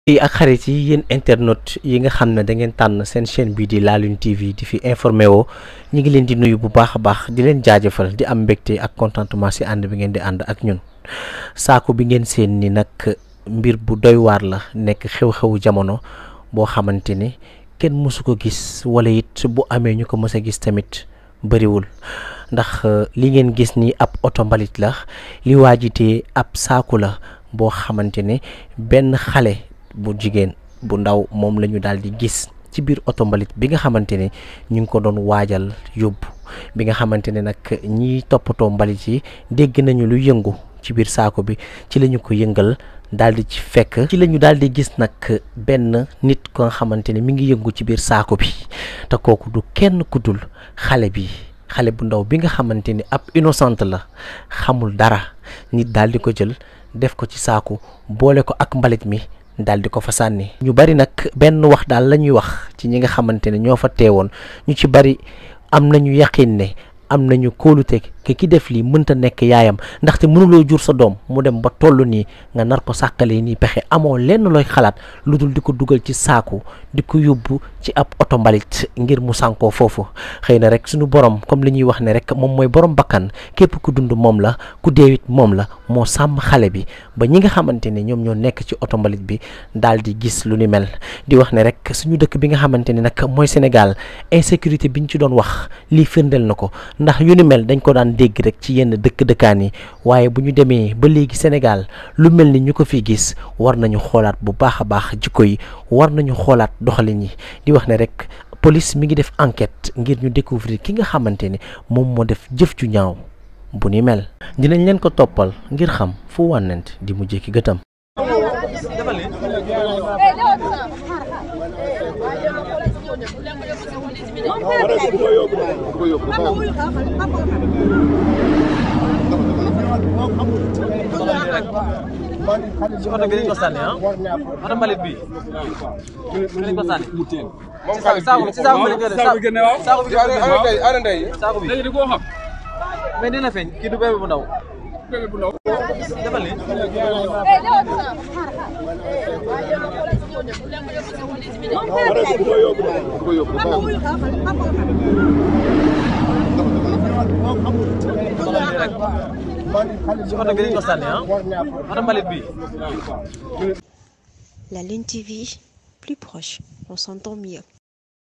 yi ak xarit yi yéen internet yi nga xam ne da ngeen tànn seen chaîne bii di La Lune TV di fi informé woo ñu ngi leen di nuyu bu baax a baax di leen jaajëfal di am mbégte ak contentement si ànd bi ngeen di ànd ak ñun saako bi ngeen seen ni nag mbir bu doy waar la nekk xew-xewu jamono boo xamante ni kenn mësu ko gis wala it bu amee ñu ko mës a gis tamit bëriwul ndax li ngeen gis ni ab oto mbalit la li waajitee ab saaku la boo xamante ne benn xale bu jigéen bu ndaw moom la ñu daal di gis ci biir oto mbalit bi nga xamante ne ñu ngi ko doon waajal yóbbu bi nga xamante ne nag ñiy toppatoo mbalit yi dégg nañu lu yëngu ci biir saako bi ci la ñu ko yëngal daal di ci fekk ci la ñu daal di gis nag benn nit ko nga xamante ne mi ngi yëngu ci biir saako bi te kooku du kenn ku dul xale bi xale bu ndaw bi nga xamante ni ab innocente la xamul dara nit daal di ko jël def ko ci saaku boole ko ak mbalit mi daal di ko fa sànni ñu bari nag benn wax daal la ñuy wax ci ñi nga xamante ne ñoo fa teewoon ñu ci bari am nañu yaqin ne am nañu kóolute ke ki def lii mënta nekk yaayam ndaxte mënuloo jur sa doom mu dem ba toll nii nga nar ko sàkkalee nii pexe amoo lenn looy xalaat lu dul di ko dugal ci saaku di ko yóbbu ci ab oto mbalit ngir mu sànkoo foofu xëy na rek suñu borom comme li ñuy wax ne rek moom mooy borom bakkan képp ku dund moom la ku deewit moom la moo sàmm xale bi ba ñi nga xamante ne ñoom ñoo nekk ci oto mbalit bi daal di gis lu ni mel di wax ne rek suñu dëkk bi nga xamante ne nag mooy Sénégal insécurité biñ ci doon wax lii firndeel na ko ndax yu ni mel dañ ko daan dégg rek ci yenn dëkk dëkkaan yi waaye bu ñu demee ba léegi Sénégal lu mel ni ñu ko fi gis war nañu xoolaat bu baax a baax jikko yi war nañu xoolaat doxalin yi di wax ne rek police mi ngi def enquête ngir ñu découvrir ki nga xamante ne moom moo def jëf ju ñaaw bu ni mel dinañ leen ko toppal ngir xam fu wànnent di mujjee ki gëtam ci oto bi lañ ko sànni ah oto mbalit bi fi lañ ko sànni moom xaalis saako bi ci saako bi lañ koy def saako bi saako bi ana ndey ana ndey saako bi léegi di koo xam mais dina feeñ kii du bébé bu ndaw bébé bu ndaw defal ni ko yóbbu ci oto bi lañ ko sànni ah oto mbalit bi La Lune TV, plus proche, on s'entend mieux.